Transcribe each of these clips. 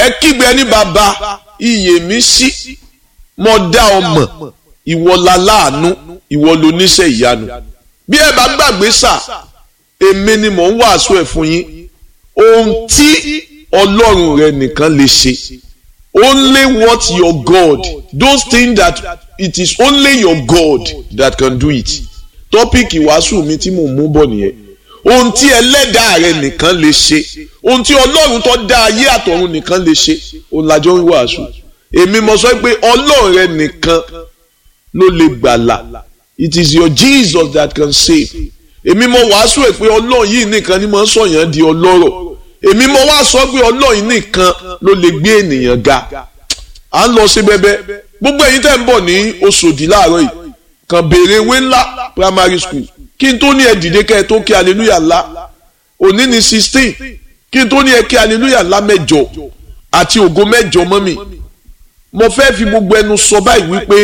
ẹ kígbe ní bàbá iyè mi sí mo dá ọ mọ̀ ìwọ la láàánú ìwọ ló níṣẹ́ ìyanu bí ẹ bá gbàgbé sà èmi ni mò ń wàásù ẹ̀ fún yín ohun tí ọlọ́run rẹ nìkan lè ṣe only what your God those things that it is only your God that can do it tọ́pìkì wàásù mi tí mò ń mú bọ̀ nìyẹn ohun tí ẹlẹ́dàá rẹ nìkan lè ṣe ohun tí ọlọ́run tó dá ayé àtọ̀run nìkan lè ṣe òun lájọ ń wàásù èmi mo sọ pé ọlọ́run rẹ nìkan ló lè gbàlà it is your Jesus that can save èmi mo wàásù ẹ̀ pé ọlọ́run yìí nìkan ni mo ń sọ̀yàn di ọlọ́rọ̀ èmi mo wá sọ pé ọlọ́run nìkan ló lè gbé ènìyàn ga à ń lọ sí bẹ́bẹ́ gbogbo ẹ̀yin tẹ́ ń bọ̀ ní Òṣòdì láàárọ̀ yìí kàn béèrè ewé ńlá primary school kí n tó ní ẹ dìde kẹ́ ẹ tó kí hallelujah ńlá òní ní sixteen kí n tó ní ẹ kí hallelujah ńlá mẹ́jọ àti ògo mẹ́jọ mọ́ mi mo fẹ́ fi gbogbo ẹnu sọ báyìí wípé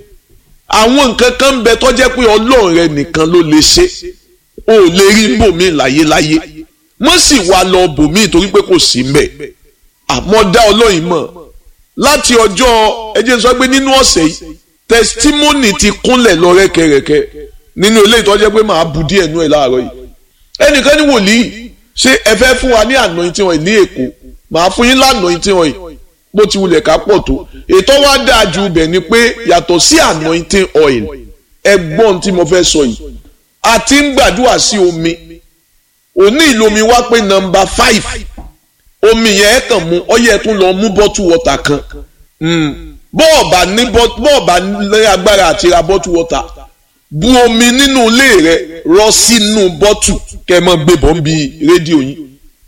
àwọn nǹkan kan ń bẹ tó jẹ́ pé ọlọ́run rẹ nìkan ló lè ṣe o ò lè rí bòmí láyéláyé wọ́n sì wá lọ bòmí torí pé kò sí mbẹ̀ àmọ́ dá ọlọ́run mọ̀ láti ọjọ́ ẹ jẹ́ sọ pé nínú ọ̀sẹ̀ yìí testimony ti kúnlẹ̀ lọ rẹ́kẹrẹ́kẹ́ nínú ilé ìtọ́jẹ́ pé màá bu díẹ̀ nú ẹ̀ láàárọ̀ yìí ẹnìkan ní wòlíì ṣé ẹ fẹ́ fún wa ní anointing oil ní èkó màá fún yín lanointing oil bó ti wulẹ̀ ká pọ̀ tó ètò wa dáa ju ibẹ̀ ni pé yàtọ̀ sí anointing oil ẹgbọ́n tí mo fẹ́ sọ yìí a ti ń gbàdúrà sí omi òní ìlomi wá pé nọ́mbà five omi yẹn kàn mú ọyẹ tún lọ mú bottle water kan bọ́ọ̀bà ní bọ́ọ̀bà ní agbára àti ra bottle water bu omi nínú ilé rẹ rọ sínú bọ́tù kẹmọ gbébọn bí rédíò yín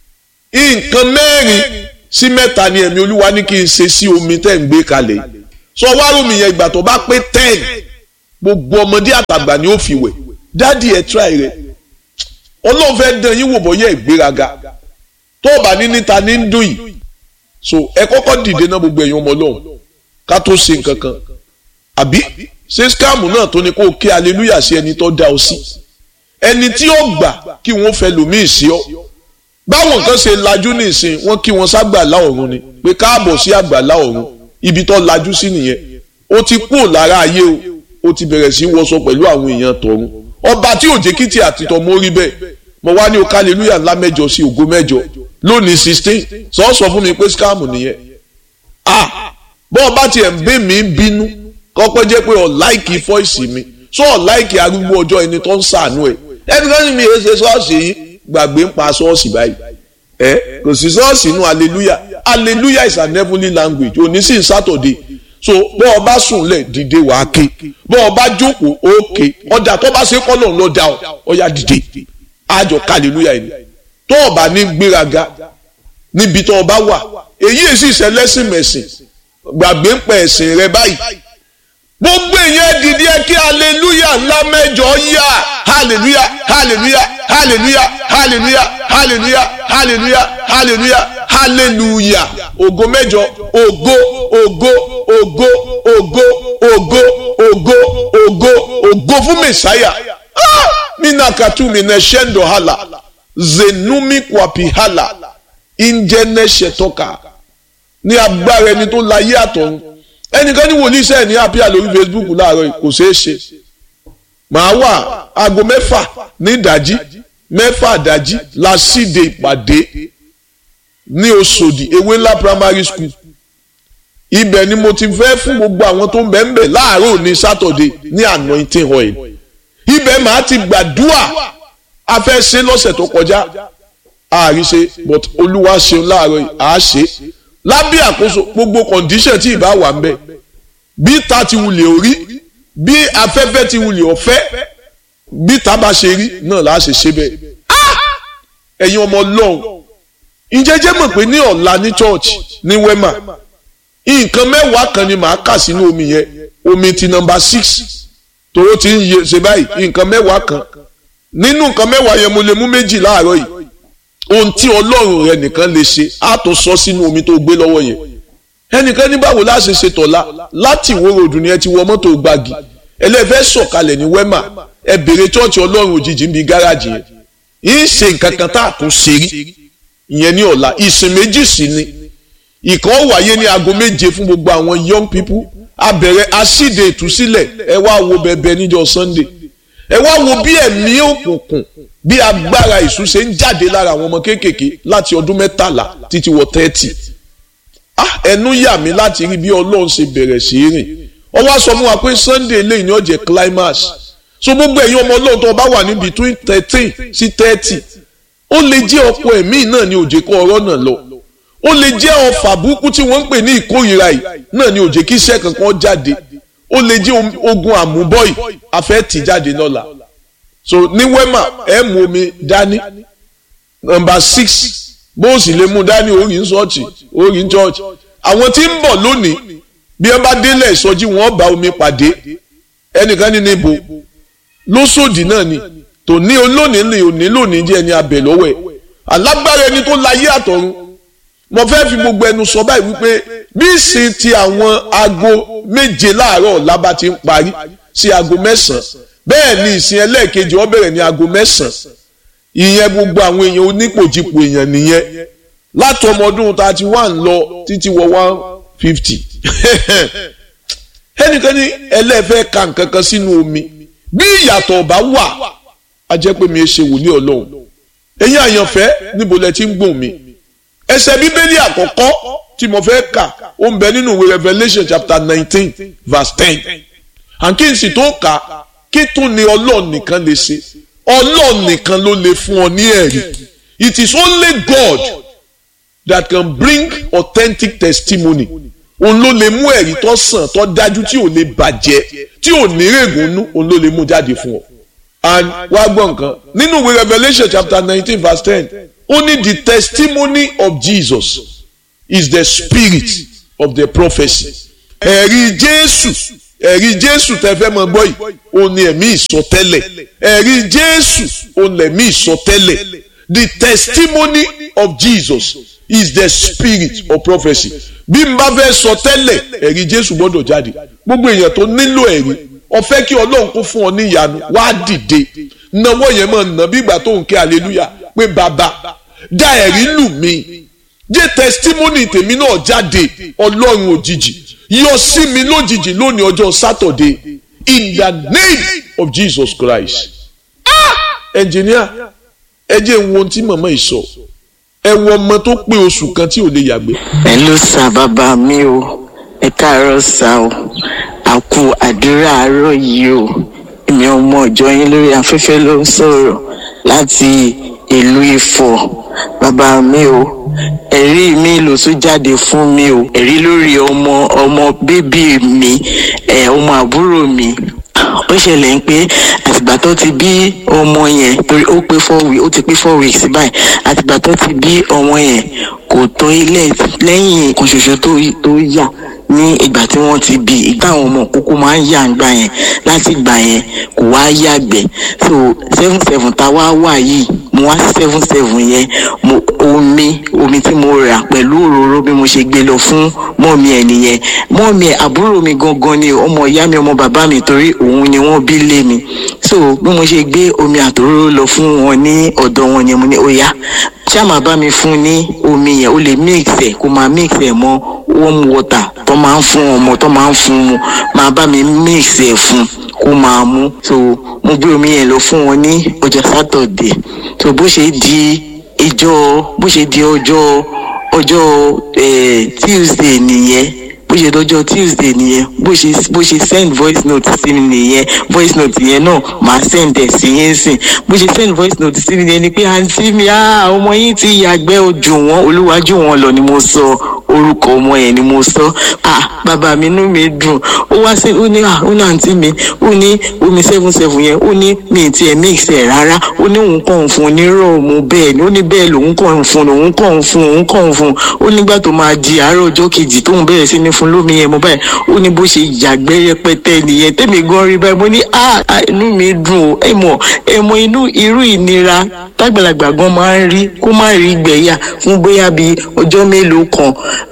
nǹkan mẹ́rin sí mẹ́ta ni ẹ̀mí olúwa ní kí n ṣe sí omi tẹ́ ń gbé kalẹ̀ sọ wárùmí yẹn ìgbà tó bá pé ten gbogbo ọmọdé àtàgbà ni ó fi wẹ̀ dádì ẹ̀ tíráì rẹ̀ ọlọ́run fẹ́ dán yín wò bọ́yẹ̀ ìgbéraga tó o bá ní níta ní ń dùn yìí so ẹ kọ́kọ́ dìde náà gbogbo ẹ̀yin ọmọ ọlọ́run ká tó ṣe nǹkan kan àbí ṣé skáàmù náà tó ní kó kí aleluya sí ẹni tó dá ọ sí ẹni tí ó gbà kí wọ́n fẹ́ lòmíì sí ọ báwọn nǹkan ṣe lajú nísìn wọ́n kí wọ́n ságbàlá ọ̀run ni pé káàbọ̀ sí àgbàlá ọ̀run ibi tó lajú sí nìyẹn ó ti kú lára ayé o ó ti bẹ̀rẹ̀ sí wọṣọ pẹ̀lú àwọn èèyàn tọ̀run ọba tí òjé kìtì àti tọmọ rí bẹ́ẹ̀ mo wá ní o káleluya ńlá mẹ́jọ sí ògo mẹ́jọ lónìí sixteen sọ sọ fún mi pé skáàmù nìyẹn ah bọ́ọ̀ bá tiẹ̀ ń bẹ́ mi bínú kọ́pẹ́ jẹ́ pé ọ̀láìkì fọ́ìsì mi sọ ọ̀láìkì arúgbó ọjọ́ ẹni tó ń sàánú ẹ̀ ẹni kan ní mi èé ṣe ṣọ́ọ̀ṣì yìí gbàgbé ń pa ṣọ́ọ̀ṣì báyìí ẹ kò sí ṣọ́ọ̀ṣì inú hallelujah hallelujah is an heavenly language òní sì ń sátọ̀dé so bọ́ ọ bá sùn lẹ̀ dìde wà á ké bọ́ ọ bá jókòó ó ké ọjà tó bá ṣe kọ́ náà lọ dá ọ ọyà dìde àjọ hallelujah yìí tó o bá ní gbéraga níbi tó o bá wà èyí èsì ìṣẹlẹ́sìn mẹ̀sìn gbàgbé ń pẹ̀ ẹ̀sìn rẹ báyìí gbogbo èèyàn dìde ẹ kí hallelujah ńlá mẹ́jọ yá hallelujah hallelujah hallelujah hallelujah hallelujah hallelujah hallelujah hallelujah ògo mẹ́jọ ògo ògo ògo ògo ògo ògo ògo ògo fún mẹsàáyà mina katu mina shendo hala zenumi kwapi hala injene shetoka ní agbára ẹni tó láyé àtọ̀run ẹnìkan ní wòlíì sẹ́ẹ̀ ní àpíà lórí Facebook láàárọ̀ kò ṣeé ṣe màá wà aago mẹ́fà ní ìdájí mẹ́fà ìdájí la síde ìpàdé ní Òṣòdì ewé ńlá primary school ibẹ̀ ni mo ti fẹ́ fún gbogbo àwọn tó ń bẹ̀ ń bẹ̀ láàárọ̀ ní Saturday ní anointing oil ibẹ̀ màá ti gbàdúà a fẹ́ ṣe lọ́sẹ̀ tó kọjá àríṣe but olúwa ṣeun láàárọ̀ yìí àá ṣe lábẹ́ àkóso gbogbo condition tí ìbá wà ń bẹ̀ bí ta ti wulẹ̀ orí bí afẹ́fẹ́ ti wulẹ̀ ọ̀fẹ́ bí ta bá ṣe rí náà là á ṣe ṣe bẹ́ẹ̀. ẹ̀yin ọmọ ọlọ́run ìjẹ́jẹ́ mọ̀ pé ní ọ̀la ní church ní wema nǹkan mẹ́wàá kan ni màá kà sínú omi yẹn omi ti nọmba six tòró ti ń yẹ ṣe báyìí nǹkan mẹ́wàá kan nínú nǹkan mẹ́wàá yẹn mo lè mú méjì láàárọ̀ yìí ohun tí ọlọ́run rẹ nìkan lè ṣe á tó sọ sínú omi tó gbé lọ́wọ́ yẹn ẹnìkan ní báwo la ṣe ṣe tọ̀la láti ìwó ròdù ni ẹ ti wọ mọ́tò gbági ẹlẹ́fẹ́ sọ̀kalẹ̀ ní wẹ́mà ẹ bèrè chọ́ọ̀chì ọlọ́run òjijì ń bi gáràjì yẹn yìí ṣe nǹkan kan tá a tún ṣe rí ìyẹn ní ọ̀la ìsìn méjì sí ni ìkan wáyé ní aago méje fún gbogbo àwọn young people a bẹ̀rẹ̀ aṣíde ìtúsílẹ̀ ẹ wá wo bẹ̀bẹ̀ níjọ́ sunday ẹ wá wo bí ẹ̀mí òkùnkùn bí agbára ìṣú ṣe ń jáde lára àwọn ọmọ kéékèèké láti ọdún mẹ́tàlá títí wọ tẹ́tì ah ẹnu yà mí láti rí bí ọlọ́run ṣe bẹ̀rẹ̀ sí í rìn ó wá sọ fún wa pé sunday eléyìí ni ó jẹ́ climax so gbogbo ẹ̀yin ọmọ ọlọ́run tó bá wà ní between thirteen sí thirty ó lè jẹ́ ọ̀pọ̀ ẹ̀mí náà ni òjè kó ọ̀rọ̀ náà lọ ó lè jẹ́ ọfà burúkú tí wọ́n ń pè ní ìkórìíra yìí náà ni òjè kí iṣẹ́ kankan jáde ó lè jẹ́ ogun àmúbọ́yì afẹ́ tì jáde lọ́la so ní wema ẹ mú omi dání nọ́mbà six bó o sì lè mú dání orí ń sọ́ọ̀tì orí ń chọ́ọ̀chì àwọn tí ń bọ̀ lónìí bí wọ́n bá délẹ̀ ìsọjí wọn bá omi pàdé ẹnìkan ní níbo lóṣòdì náà ni tòní olónìí lè òní lónìí jẹ́ ẹni abẹ lọ́wọ́ ẹ̀ alágbára ẹni tó láyé àtọ̀run mo fẹ́ fi gbogbo ẹnu sọ báyìí wípé bí ìsìn ti àwọn aago méje láàárọ̀ ọ̀la bá ti ń parí sí aago mẹ́sàn-án bẹ́ẹ̀ ni ìsìn ẹlẹ́ẹ̀kejì ó bẹ̀rẹ̀ ní aago mẹ́sàn-án ìyẹn gbogbo àwọn èèyàn onípòjìpò èèyàn nìyẹn láti ọmọ ọdún thirty one lọ títí wọ one fifty ẹnìkan ní ẹlẹ́fẹ́ ka nǹkan kan sínú omi bí ìyàtọ̀ ọba wà á jẹ́ pé mi ẹ ṣe wòlíì ọlọ́run ẹ̀yin àyànfẹ́ níbo lẹ ti ń gbọ̀n mi ẹsẹ̀ bíbélì àkọ́kọ́ tí mo fẹ́ kà ó ń bẹ nínú ìwé Revelation chapter nineteen verse ten àǹkí n sì tó kà kí tún ni ọlọ́run nìkan lè ṣe ọlọ́run nìkan ló lè fún ọ ní ẹ̀rí it is only God that can bring authentic testimony òun ló lè mú ẹ̀rí tó sàn tó dájú tí ò lè bàjẹ́ tí ò ní règùn nú òun ló lè mú jáde fún ọ. and wá gbọ́ nǹkan nínú ìwé Revelation chapter nineteen verse ten ó ní the testimony of Jesus is the spirit of the prophecy. ẹ̀rí Jésù ẹ̀rí Jésù tẹ́ fẹ́ mọ gbọ́ yìí ó ní ẹ̀mí ìsọtẹ́lẹ̀ ẹ̀rí Jésù ó ní ẹ̀mí ìsọtẹ́lẹ̀ the testimony of Jesus is the spirit of prophecy bí n bá fẹ́ sọ tẹ́lẹ̀ ẹ̀rí Jésù gbọ́dọ̀ jáde gbogbo èèyàn tó nílò ẹ̀rí ó fẹ́ kí Ọlọ́run kó fún ọ ní ìyanu wá dìde náwó yẹn mọ̀ nà bí ìgbà tó ń ké hallelujah pé bàbá dá ẹ̀rí lù mí jẹ́ testimony tèmi náà jáde Ọlọ́run òjijì yọ sí mi lójijì lónìí ọjọ́ Saturday in the name of Jesus Christ. ẹnjìníà ẹ jẹ́ ń wo ohun tí màmá yìí sọ ẹ wo ọmọ tó pé oṣù kan tí ò lè yàgbé. ẹ ló sa bàbá mi o ẹ káàárọ̀ sá o àkú àdúrà àárọ̀ yìí o èmi ọmọ ọjọ́ yín lórí afẹ́fẹ́ ló ń sọ̀rọ̀ láti ìlú Ifọ̀ bàbá mi o ẹ̀rí mi ló tún jáde fún mi o ẹ̀rí lórí ọmọ ọmọ bébí mi ẹ̀ ọmọ àbúrò mi ó ṣẹlẹ̀ ń pé àtìgbà tó ti bí ọmọ yẹn torí ó pé four weeks ó ti pé four weeks báyìí àtìgbà tó ti bí ọmọ yẹn kò tó ilé lẹ́yìn kan ṣoṣo tó tó yà ní ìgbà tí wọ́n ti bí ìgbà àwọn ọmọ kókó máa ń yà ń gbà yẹn láti ìgbà yẹn kò wá yàgbẹ́ so seven seven tá a wá wà yìí mo wá seven seven yẹn mo omi omi tí mo rà pẹ̀lú òróró bí mo ṣe gbé lọ fún mọ́ọ̀mí ẹ̀ nìyẹn mọ́ọ̀mí ẹ̀ àbúrò mi gangan ni ọmọ ìyá mi ọmọ bàbá mi torí òun ni wọ́n bí lé mi so bí mo ṣe gbé omi àtòróró lọ fún wọn ní ọ̀dọ̀ wọn yẹn mo ní ó yá ṣá máa bá mi fún ní omi yẹn ó lè mix ẹ̀ kó máa mix ẹ̀ mọ́ warm water tó máa ń fún ọmọ tó máa ń fún mu máa bá mi mix ẹ̀ fún kó máa mú so mo gbé omi yẹn lọ fún wọn ní ọjọ́ sátọ̀dẹ̀ so bó ṣe di ìjọ bó ṣe di ọjọ́ ọjọ́ tuesday nìyẹn bó ṣe dọjọ́ tuesday nìyẹn bó ṣe bó ṣe send voice note sí mi nìyẹn voice note yẹn náà màá send ẹ̀ sí yẹn sìn bó ṣe send voice note sí mi yẹn ni pé àǹtí mi ọmọ yín ti yàgbẹ́ ojú wọn olúwájú wọn lọ ni mo sọ orúkọ ọmọ yẹn ni mo sọ ah bàbá mi inú mi dùn ó wá sí ó ní ah ó ní àǹtí mi ó ní omi seven seven yẹn ó ní mi ti ẹ̀ mix ẹ̀ rárá ó ní òun kàn ń fún un ní rọ́ọ̀mù bẹ́ẹ̀ ni ó ní bẹ́ẹ̀ lòun kàn ń fún un òun kàn ń fún un òun kàn ń fún un ó nígbà tó máa di àárọ̀ ọjọ́ kejì tóun bẹ̀rẹ̀ sí ní fún lómi yẹn mo báyìí ó ní bó ṣe yàgbẹ́ rẹpẹtẹ nìyẹn tẹ́mi gan rí báyìí mo ní ah inú mi dùn ó ẹ mọ̀ ẹ mọ̀ inú irú ìnira tágbàlagbà gan máa ń rí kó má rí gbẹ̀yà fún bóyá bíi ọjọ́ mélòó kan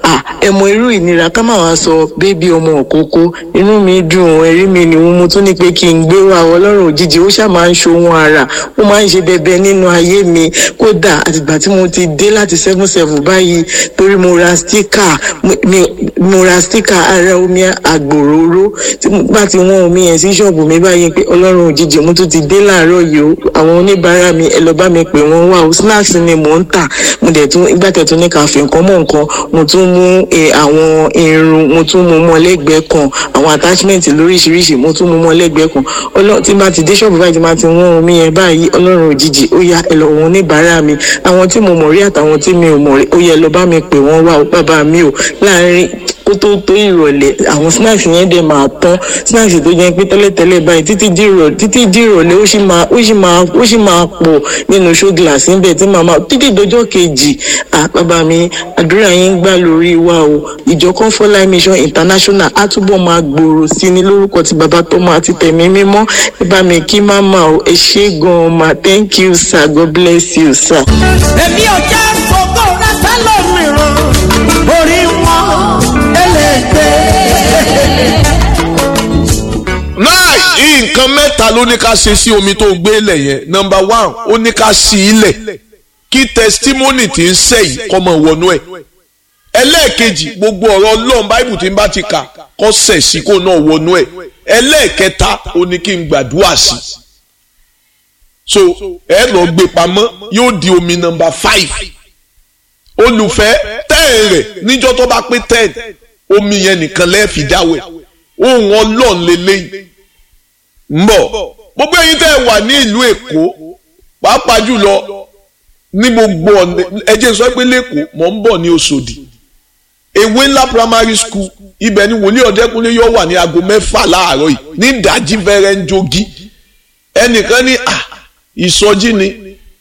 à ẹ mọ irú ìnira ká má wàá sọ bébí ọmọ òkókó inú mi dùn ẹ̀rí mi ni mo tún ní pé kí n gbé wa ọlọ́run òjijì ó ṣáà máa ń ṣohun ara ó máa ń ṣe bẹbẹ nínú ayé mi kódà àtìgbà tí mo ti dé láti seven seven báyìí torí mo ra stika mo ra stika ara omi àgbòróró tí mo bá ti wọ́n omi yẹn sí ṣọ́ọ̀bù mi báyìí pé ọlọ́run òjijì mo tún ti dé láàárọ̀ yìí o àwọn oníbàárà mi ẹ lọ bá mi pè wọ́n wá o snacks ni mò ń tà mo dẹ̀ tún ìgbà tẹ̀ tún ní ká fi nǹkan mọ́ nǹkan mo tún mú àwọn irun mo tún mú mọ́ lẹ́gbẹ̀ẹ́ kan àwọn attachment lóríṣiríṣi mo tún mú mọ́ lẹ́gbẹ̀ẹ́ kan ọlọ́run tí bá ti dé ṣọ́ọ̀bù báyìí tí bá ti wọ́n omi yẹn báyìí ọlọ́run òjijì ó yá ẹ lọ wọn oníbàárà mi àwọn tí mo mọ̀ rí àtàwọn tí mi ò mọ̀ rí ó yẹ lọ bá mi pè wọ́n wá o bàbá mi o láàárín kó tó tó ìrọ̀lẹ́ àwọn snacks yẹn dẹ̀ máa tán snacks tó jẹ́ pé tẹ́lẹ̀tẹ́lẹ̀ báyìí títí di ìrọ̀lẹ́ títí di ìrọ̀lẹ́ ó sì máa ó sì máa ó sì máa pọ̀ nínú show glass níbẹ̀ tí màmá títí dọjọ́ kejì à bàbá mi àdúrà yín ń gbà lórí wa o ìjọ comfort life mission international á túbọ̀ máa gbòòrò sí ní lórúkọ ti bàbá tó máa ti tẹ̀mí mímọ́ ẹ bá mi kí màmá o ẹ ṣé gan-an ma thank you sir god bless you sir. èmi ò jẹ́ fògó rẹ sẹ́lòmíràn orí wọn ẹlẹ́gbẹ́. náà nǹkan mẹ́ta ló ní ká ṣe sí omi tó gbé lẹ̀ yẹn nọmba one ó ní ká sí ilẹ̀ kí testimony ti ń sẹ́yìn kọ́ mọ̀ wọnú ẹ̀ ẹlẹ́ẹ̀kejì gbogbo ọ̀rọ̀ ọlọ́run báìbù tí ń bá ti kà kọ́ sẹ̀ sí kó náà wọnú ẹ̀ ẹlẹ́ẹ̀kẹta ó ní kí n gbàdúrà sí so ẹ lọ gbé pamọ́ yóò di omi nọmba five olùfẹ́ tẹ́ẹ̀ rẹ̀ níjọ́ tó bá pé ten omi yẹn nìkan lẹ́ẹ̀fì dáwẹ̀ ohun ọlọ́run lélẹ́yìn ń bọ̀ gbogbo ẹ̀yin tẹ́ ẹ wà ní ìlú èkó pàápàá jùlọ ní gbogbo ọ̀nà ẹjẹ́ sọ pé lẹ́kọ̀ọ́ mọ̀ ń bọ̀ ní Òṣòdì ewé ńlá primary school ibẹ̀ ni wòlíì ọ̀dẹ́kunlé yóò wà ní aago mẹ́fà láàárọ̀ yìí ní ìdájí fẹ́rẹ́ ń jogi ẹnìkan ní à ìsọjí ni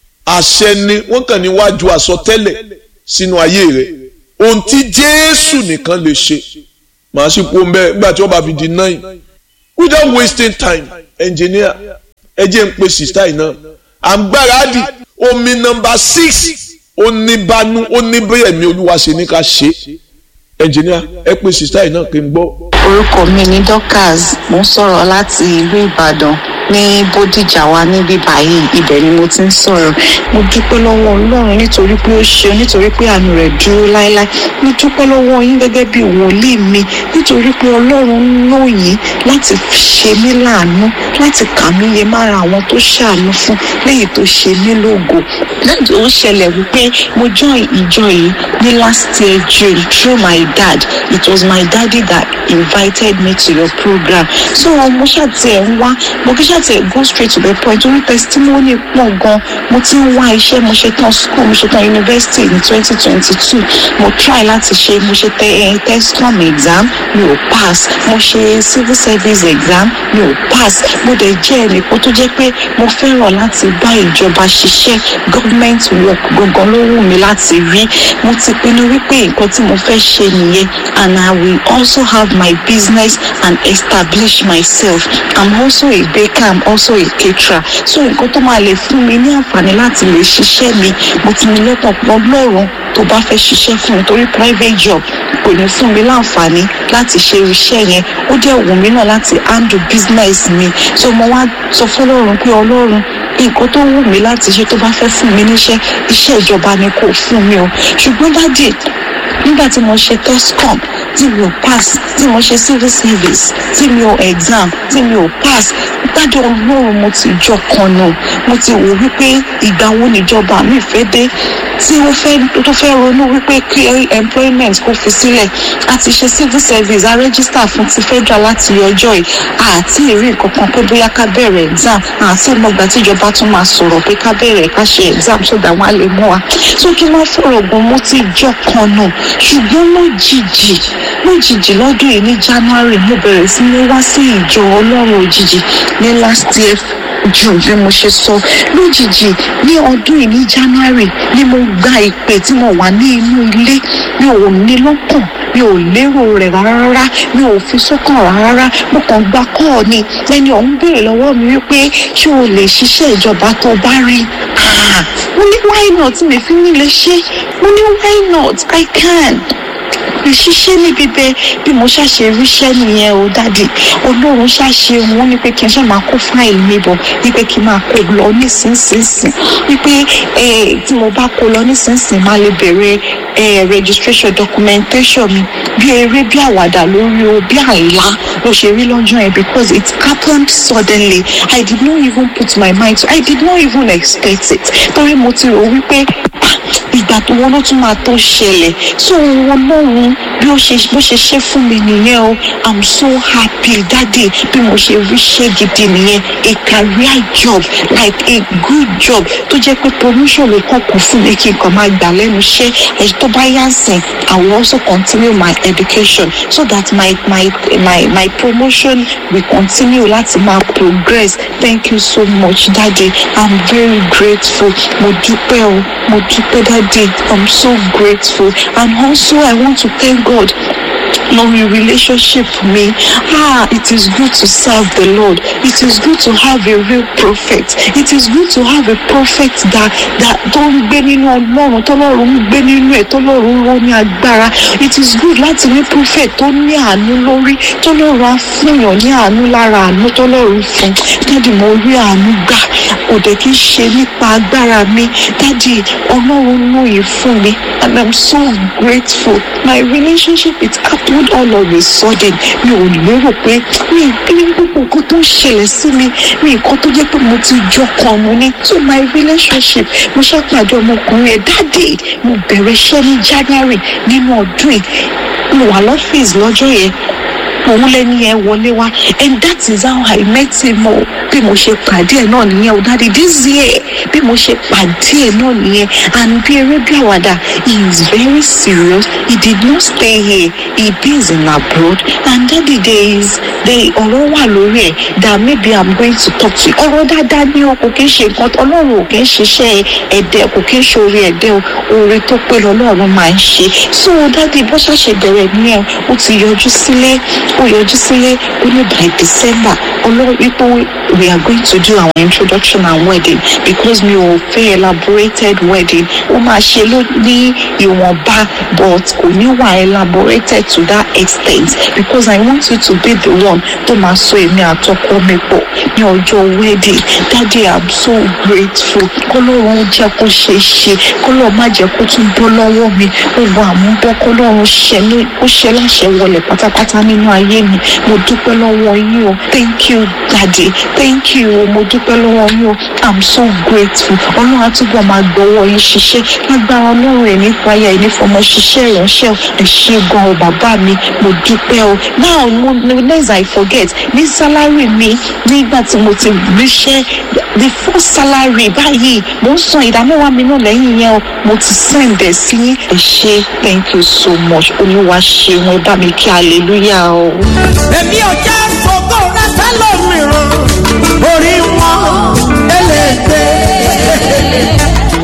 àṣẹ ni wọ́n kàn ní wájú àsọtẹ́lẹ̀ sínú ayé rẹ̀ ohun tí Jésù nìkan lè ṣe màá sì kó mbẹ́ nígbà tí wọ́n bá fi di nine without wasting time engineer ẹ jẹ́ ń pe sista yìí náà à ń gbáradì omi nọmba six oníbanu oníbẹ̀yẹ̀mí olúwa ṣe ní ká ṣe engineer ẹ pe sista yìí náà kí n gbọ́. orúkọ mi ni dorcas mo ń sọ̀rọ̀ láti ìlú ìbàdàn ní bódìjà wa níbí báyìí ibẹ̀ ni mo ti ń sọ̀rọ̀ mo dúpẹ́ lọ́wọ́ ọlọ́run nítorí pé ó ṣe nítorí pé àánú rẹ̀ dúró láéláé mo dúpẹ́ lọ́wọ́ yín gẹ́gẹ́ bí wòlíì mi nítorí pé ọlọ́run ń lò yín láti ṣe mí láàánú láti kà mí yẹ mára àwọn tó ṣàánú fún léyìí tó ṣe mí lógo lẹ́yìn ó ṣẹlẹ̀ wípé mo join ìjọ yìí ní last year june through my dad it was my daddy that invited me to your program so mo ṣàtìẹ̀ ń wá mo kí ṣàtìẹ̀ go straight to the point orí testimony pọ̀ gan mo ti ń wá iṣẹ́ mo ṣe tán school mo ṣe tán university ní twenty twenty two mo try láti ṣe mo ṣe tẹ tescom exam mi ò pass mo ṣe civil service exam mi ò pass mo dẹ̀ jẹ́ ẹnìkan tó jẹ́ pé mo fẹ́ràn láti bá ìjọba ṣiṣẹ́ government work gangan ló wù mí láti rí mo ti pinnu wípé nǹkan tí mo fẹ́ ṣe nìyẹn and I will also have my business and establish myself I'm also a baker I'm also a caterer so nǹkan tó máa lè fún mi ní àǹfààní láti lè ṣiṣẹ́ mi mo ti ní lọ́kàn pọ̀ lọ́rùn tó bá fẹ́ ṣiṣẹ́ fún mi torí private job kò ní fún mi láǹfààní láti ṣe iṣẹ́ yẹn ó jẹ́ wù mí náà láti handle business mi so mo wá sọ fún ọlọ́run pé ọlọ́run nǹkan tó wù mí láti ṣe tó bá fẹ́ fún mi níṣẹ́ iṣẹ́ ìjọba ni kò fún mi o ṣùgbọ́n dádì nígbà tí mo ṣe tescom tí mi ò pass tí mo ṣe civil service tí mi ò exam tí mi ò pass dájọ́ ọlọ́run mo ti jọ kan nù mo ti wò wípé ìgbà wo níjọba mi fẹ́ dé tí ó fẹ́ tó fẹ́ ronú wípé kí employment kó fi sílẹ̀ a ti ṣe civil service a register fún ti federal láti ọjọ́ yìí àti ìrí nǹkan kan pé bóyá ká bẹ̀rẹ̀ exam àti ìmọ̀gbà tíjọba tún máa sọ̀rọ̀ pé ká bẹ̀rẹ̀ ká ṣe exam so that wọ́n á lè mú wa so kí wọ́n fọ̀rọ̀ gan mo ti jọ kan nù ṣùgbọ́n lójijì lójijì lọ́dún yìí ní january mo bẹ̀rẹ̀ sí ní wá sí ìjọ ọlọ́run òjijì ní last year june bí mo ṣe sọ lójijì ní ọdún yìí ní january ni mo gba ìpè tí mo wà ní inú ilé mi ò ní lọ́kàn mi ò lérò rẹ̀ rárá mi ò fi sọ́kàn rárá mo kàn gba kọ́ọ̀ ni ẹni ọ̀hún béèrè lọ́wọ́ mi wípé ṣé o lè ṣiṣẹ́ ìjọba tó bá rí mo ní why not mi fi ní lè ṣe mo ní why not i can ṣiṣẹ́ níbi bẹ́ẹ̀ bí mo ṣàṣe ríṣẹ́ nìyẹn o dáàdì ọlọ́run ṣàṣe wọn ní pé kí n ṣe máa kó fáìlì mi bọ̀ ní pé kí n máa kó lọ nísinsìnyí wípé tí mo bá kó lọ nísinsìnyí máa lè bẹ̀rẹ̀ registration documentation mi bí eré bí àwàdà lórí o bí àlá ló ṣe rí lọ́jọ́ yẹn because it happened suddenly I did not even put my mind to I did not even expect it torí mo ti rò wípé ìgbà tó wọn ló tún máa tó ṣẹlẹ̀ so wọn lọ́run bí ó ṣe bó ṣe ṣe fún mi nìyẹn o i'm so happy daddy bí mo ṣe ríṣẹ́ gidi nìyẹn a career job like a good job tó jẹ́ pé promotion ló kàn kún fún mi kí n kàn máa gbà lẹ́nu iṣẹ́ ẹ̀yìn tó bá yá sìn i will also continue my education so that my my my my promotion will continue láti máa progress thank you so much daddy i'm very grateful mo dúpẹ́ o mo dúpẹ́ daddy i'm so grateful and also i want to thank god lórí relationship mi ah it is good to serve the lord it is good to have a real prophet it is good to have a prophet that that tó ń gbé nínú ọlọ́run tọ́lọ́run ń gbé nínú ẹ̀ tọ́lọ́run ń ró ní agbára it is good láti ní prophet tó ní àánú lórí tọ́lọ́run á fúnyàn ní àánú lára àánú tọ́lọ́run fún dáàdì mo rí àánú gbà kò dẹ̀ kí n ṣe nípa agbára mi dáàdì ọlọ́run lóye fún mi and i'm so grateful my relationship with happened all of a sudden mi ò lérò pé mi ní gbogbo nǹkan tó ń ṣẹlẹ̀ sí mi mi nǹkan tó jẹ́ pé mo ti jọ kan mu ní so my relationship mo ṣàpàdé ọmọkùnrin ẹ̀ dáàdì mo bẹ̀rẹ̀ iṣẹ́ ní january nínú ọdún yìí mo wà lọ́fíìsì lọ́jọ́ yẹn òun lẹni yẹn wọlé wá and that is how I met him o bí mo ṣe pàdé ẹ náà nìyẹn o dáàdi this year bí mo ṣe pàdé ẹ náà nìyẹn and bí eré bí àwàdà he is very serious he did not stay here he is in abroad and daddy there is there ọ̀rọ̀ wà lórí ẹ̀ that maybe I'm going to talk to you ọ̀rọ̀ dáadáa ní o kò kí ń ṣe nǹkan ọlọ́run ò kí ń ṣiṣẹ́ ẹ̀dẹ̀ kò kí ń ṣe orí ẹ̀dẹ̀ o oore tó pé lọ́lọ́run máa ń ṣe so daddy bó ṣàṣe bẹ̀rẹ̀ nìyẹn o ti yọjú sílé ó yọjú sílé ó ní by december ọlọ́run wípé we are going to do our introduction and wedding because mi ò fẹ́ elaborated wedding ó máa ṣe ló ní ìwọ̀nba but kò ní wà elaborated to that extent because i want you to be the one tó máa so èmi àtọkọ mi pọ̀ ní ọjọ́ wedding daddy i'm so grateful kọ́lọ́run jẹ́ kó ṣe é ṣe kọ́lọ́run má jẹ́ kó tún bọ́ lọ́wọ́ mi gbogbo àmúbọ́ kọ́lọ́run ṣe ní ó ṣe láṣẹ wọlé pátápátá nínú ayé mi mo dúpẹ́ lọ́wọ́ yín o thank you daddy thank you o mo dúpẹ́ lọ́wọ́ yín o i'm so grateful ọlọ́run àtúbọ̀ máa gbọ́wọ́ yín ṣiṣẹ́ lágbára ọlọ́run ẹ̀ ní fàyà ẹ̀ ní fọmọ ṣiṣẹ́ ìránṣẹ́ ẹ̀ ṣe gan o bàbá mi mo dúpẹ́ o now mo next i forget ní sálárì mi nígbà tí mo ti ríṣẹ́ the first salary báyìí mo ń san ìdámẹ́wàá mi náà lẹ́yìn yẹn o mo ti send ẹ̀ sí yín ẹ ṣe thank you so much olúwa ṣeun ẹ bá mi kí hallelujah o. èmi ò jẹ́ fògó rẹ sẹ́lòmíràn orí wọn ẹlẹ́gbẹ́.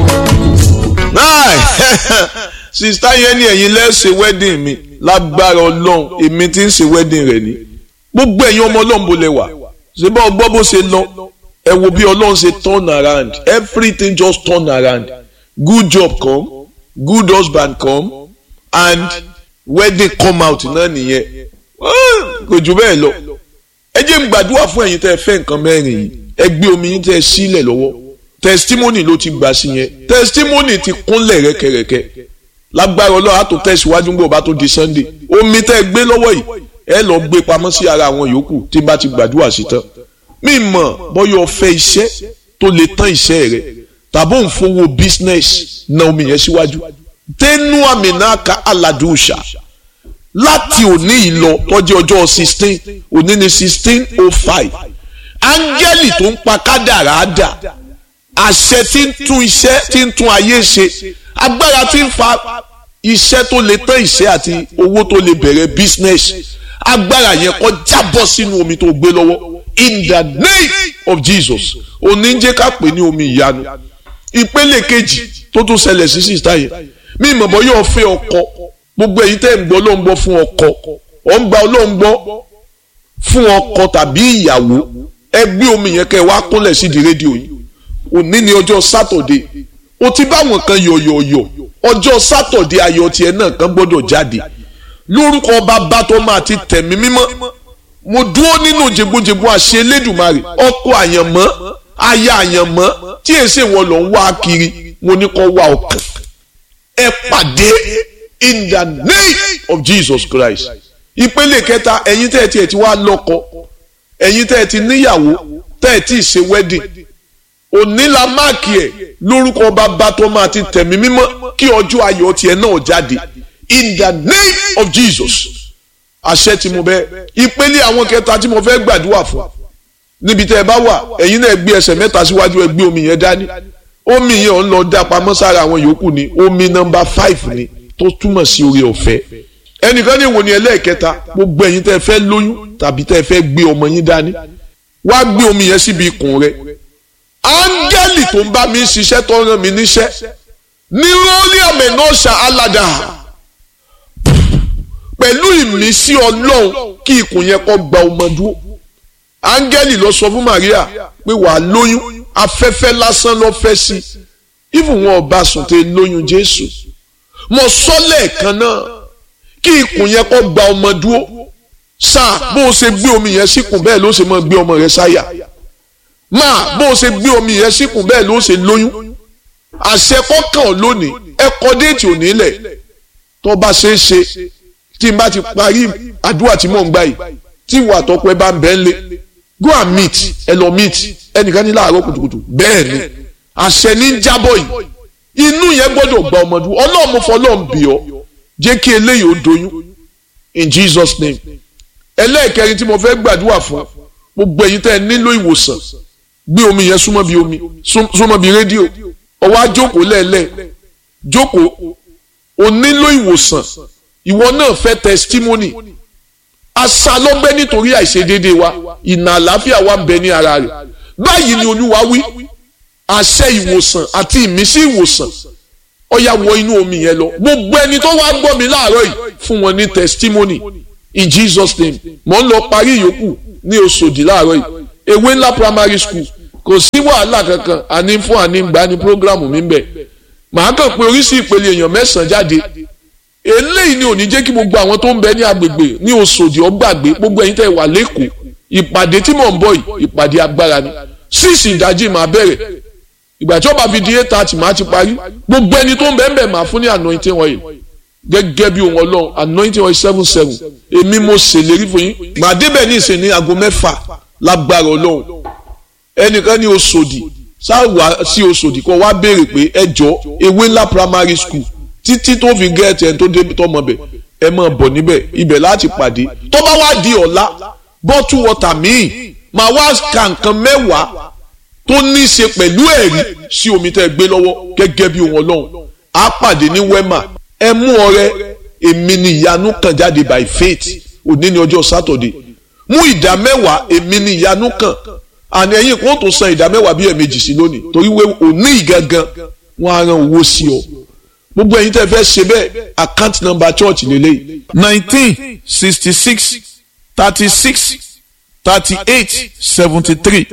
sista yẹn ni ẹ̀yin lẹ́sẹ̀ wedding mi lágbára ọlọ́run èmi ti ń ṣe wedding rẹ̀ ni gbogbo ẹ̀yin ọmọ ọlọ́run bó lẹ wà ṣé bá ọgbọ́n bó ṣe lọ ẹ wo bí ọlọ́run ṣe turn around everything just turn around good job come good husband come and wedding come out náà nìyẹn kò jù bẹ́ẹ̀ lọ ẹ jẹ́ n gbàdúrà fún ẹ̀yin tẹ́ ẹ fẹ́ nǹkan mẹ́rin yìí ẹ gbé omi yín tẹ́ ẹ sílẹ̀ lọ́wọ́ testimony ló ti gbà sí yẹn testimony ti kúnlẹ̀ rẹ́kẹrẹ́kẹ́ lágbára ọlọ́run àtò tẹ̀síwájú ń bọ̀ bá tó di sunday omi tẹ́ ẹ gbé lọ́wọ́ yìí ẹ lọ gbé pamọ́ sí ara àwọn yòókù tí bá ti gbàdúrà sí tán mi mọ̀ bọ́yọ̀ fẹ́ iṣẹ́ tó lè tán iṣẹ́ rẹ̀ tàbí òun fowó business na omi yẹn síwájú tẹnu àmì náà ka aládùúṣà láti òní ìlọ tọ́jú ọjọ́ sixteen òní ni sixteen oh five áńgẹ́lì tó ń pa kádàrá dà àṣẹ tí ń tún iṣẹ́ tí ń tún ayé ṣe agbára tí ń fa iṣẹ́ tó lè tán iṣẹ́ àti owó tó lè bẹ̀rẹ̀ business agbára yẹn kó jábọ́ sínú omi tó gbé lọ́wọ́ in the name of Jesus oníjẹ́ ká pè ní omi ìyanu ìpele kejì tó tún ṣẹlẹ̀ sí sísá yẹn mi ìmọ̀ bọ́ yóò fẹ́ ọkọ gbogbo èyí tẹ́ ń gbọ́ ló ń gbọ́ fún ọkọ ọ̀ ń gba ọlọ́run gbọ́ fún ọkọ tàbí ìyàwó ẹ gbé omi yẹn kẹ́ ẹ wá kúnlẹ̀ sídìí rédíò yìí òní ni ọjọ́ sátọ̀dé o ti bá wọn kan yọ̀yọ̀yọ̀ ọjọ́ sátọ̀dé ayọ̀ tiẹ̀ náà kan gbọ́dọ̀ jáde lórúkọ bàbá tó máa ti tẹ̀mí mímọ́ mo dúró nínú jẹgbójẹgbó àṣẹ elédùnmarè ọkọ àyànmọ́ aya àyànmọ́ tí èsì wọn lọ ń wá kiri mo ní kó wá ọkàn ẹ pàdé in the name of Jesus Christ ìpele kẹta ẹ̀yin tẹ́ ẹ tiẹ̀ ti wá lọ́kọ ẹ̀yin tẹ́ ẹ ti níyàwó tẹ́ ẹ ti ṣe wedding òní la máàkì ẹ̀ lórúkọ bàbá tó máa ti tẹ̀mí mímọ́ kí ọjọ́ ayọ̀ tiẹ̀ náà jáde in the name of Jesus àṣẹ tí mo bẹ ìpele àwọn kẹta tí mo fẹ́ gbàdúrà fún níbi tẹ́ ẹ bá wà ẹ̀yin náà gbé ẹsẹ̀ mẹ́ta síwájú ẹ gbé omi yẹn dání omi yẹn ò ń lọ dá pamọ́ sára àwọn yòókù ni omi nọ́mbà five ni tó túmọ̀ sí oore ọ̀fẹ́ ẹnìkan ní ìwò ni ẹlẹ́ẹ̀kẹta gbogbo ẹ̀yin tẹ́ ẹ fẹ́ lóyún tàbí tẹ́ ẹ fẹ́ gbé ọmọ yín dání wá gbé omi yẹn síbi ikùn rẹ áńgẹ́lì tó ń bá mi ṣiṣẹ́ tó rán mi níṣẹ́ ní rọ́ọ̀lì àmì náà ṣá aládà pẹ̀lú ìmísí ọlọ́run kí ikùn yẹn kó gba ọmọ dúró áńgẹ́lì lọ sọ fún Maria pé wàá lóyún afẹ́fẹ́ lásán ló fẹ́ sí ìfún wọn ọba sùn tẹ lóyún Jésù mo sọ lẹ́ẹ̀kan náà kí ikùn yẹn kó gba ọmọ dúró sáà bó o ṣe gbé omi yẹn síkùn bẹ́ẹ̀ ló ṣe máa gbé ọmọ rẹ sáyà máa bó o ṣe gbé omi yẹn síkùn bẹ́ẹ̀ ló ṣe lóyún àṣẹ kọ́kàn lónìí ẹ kọ déètì òní lẹ̀ tó bá ṣe é ṣe tí n bá ti parí àdúrà tí mò ń gbà yìí tí ìwà àtọ́pẹ́ bá ń bẹ́ ń lé go and meet ẹ lọ meet ẹnìkan ní láàárọ̀ kùtùkùtù bẹ́ẹ̀ ni àṣẹ ní jábọ̀ yìí inú yẹn gbọ́dọ̀ gba ọmọdún ọlọ́run mo fọlọ́run bì ọ́ jẹ́ kí eléyìí ó doyún in Jesus name ẹlẹ́ẹ̀kẹrin tí mo fẹ́ gbàdúrà fún gbogbo ẹ̀yin tẹ́ ẹ nílò ìwòsàn gbé omi yẹn súnmọ́ bí omi súnmọ́ bí rédíò ọwọ́ àjókòó lẹ́ẹ̀lẹ́ jókòó o nílò ìwòsàn ìwọ náà fẹ́ testimony asa lọ́gbẹ́ nítorí àìṣedéédé wa ìnà àlàáfíà wa ń bẹ ní ara rẹ̀ báyìí ni olúwa wí àṣẹ ìwòsàn àti ìmísí ìwòsàn ó yá wọ inú omi yẹn lọ gbogbo ẹni tó wá gbọ́ mi láàárọ̀ yìí fún wọn ní testimony in Jesus name mò ń lọ parí ìyókù ní Òṣòdì láàárọ̀ yìí ewé ńlá primary school kò sí wàhálà kankan àní fún àní gbà ní programu mi ń bẹ màá kàn pé oríṣi ìpele èèyàn mẹ́sàn-án jáde eléyìí ni ò ní jẹ́ kí gbogbo àwọn tó ń bẹ ní agbègbè ní Òṣòdì ọgbàgbé gbogbo ẹ̀yin tẹ́ wà lẹ́kọ̀ọ́ ìpàdé tí mò ń bọ̀ yìí ìpàdé agbára ni síìsì ìdájí máa bẹ̀rẹ̀ ìgbà tí ó bá fi di eight thirty máa ti parí gbogbo ẹni tó ń bẹ ń bẹ máa fún ní anointing oil gẹ́gẹ́ bí ohun ọlọ́run anointing oil seven seven èmi mo ṣèlérí fún yín màá débẹ̀ ní ìsìn ní aago mẹ́fà lágbára ọlọ́run ẹnìkan ní Òṣòdì sáwà sí Òṣòdì kó wá béèrè pé ẹ jọ ewé ńlá primary school títí tó fi gẹ́ẹ̀tì ẹni tó débi tọmọ bẹ̀ ẹ máa bọ̀ níbẹ̀ ibẹ̀ láti pàdé tó bá wá di ọ̀la bọ́tú wọ́tà míì máa wá ka nǹkan mẹ́wàá tó ní í ṣe pẹ̀lú ẹ̀rí sí omi tẹ́ ẹ gbé lọ́wọ́ gẹ́gẹ́ bí ohun ọlọ́run á pàdé ní wema ẹ mú ọrẹ èmi ni ìyanu kan jáde by faith òní ní ọjọ́ sátọ̀dé mú ìdá mẹ́wàá èmi ni ìyanu kan àní ẹ̀yin kò tó san ìdá mẹ́wàá bí ẹ̀ẹ̀mejì sí lónìí torí wé òní ìgangan wọn á ran owó sí ọ gbogbo ẹ̀yin tẹ́ fẹ́ ṣe bẹ́ẹ̀ account number church lélẹ́yìí nineteen sixty six thirty six thirty eight seventy three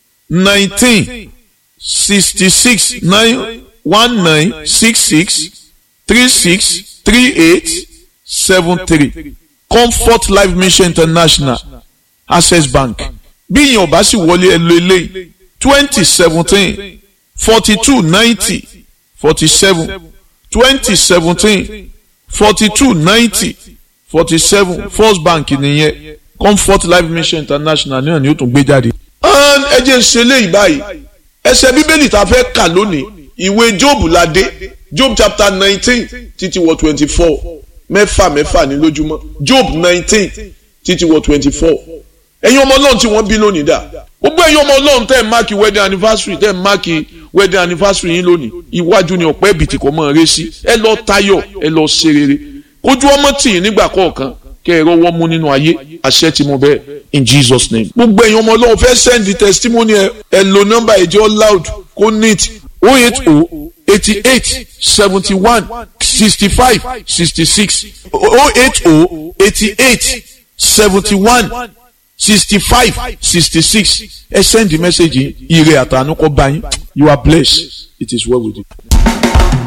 nineteen sixty six nine one nine six six three six three eight seven three comfort life mission international access bank bí ìyẹn ọba sì wọlé ẹ lo eléyìí twenty seventeen forty two ninety forty seven twenty seventeen forty two ninety forty seven first bank nìyẹn comfort life mission international náà ni ó tún gbé jáde. ẹ jẹ́ ń ṣe léyìí báyìí ẹsẹ̀ bíbélì tá a fẹ́ kà lónìí ìwé job ládé job chapter nineteen títí wọ twenty four mẹ́fà mẹ́fà ní lójúmọ́ job nineteen títí wọ twenty four ẹ̀yin ọmọ ọlọ́run tí wọ́n bí lónìí dà gbogbo ẹ̀yin ọmọ ọlọ́run tẹ́ ẹ̀ máàkì wedding anniversary tẹ́ ẹ̀ máàkì wedding anniversary yín lónìí iwájú ni ọ̀pẹ́ ẹ̀bìtì kò mọ̀ ọ́n rẹ́ sí ẹ lọ tayọ̀ ẹ lọ ṣe rere kójú ọmọ tì yín nígbà kọ̀ọ̀kan kẹ́ ẹ rọwọ́ mú nínú ayé àṣẹ tí mo bẹ́ẹ̀ in Jesus name. gbogbo ẹ̀yin ọmọ ọlọ́run fẹ́ send the testimony ẹ ẹ lo nọ́mbà ẹ̀jẹ̀ loud kó neat o eight o eighty eight seventy one sixty five sixty six o eight o eighty eight seventy one sixty five sixty six ẹ send the message yìí ire àtànú kọ bá yín you are blessed it is well with you.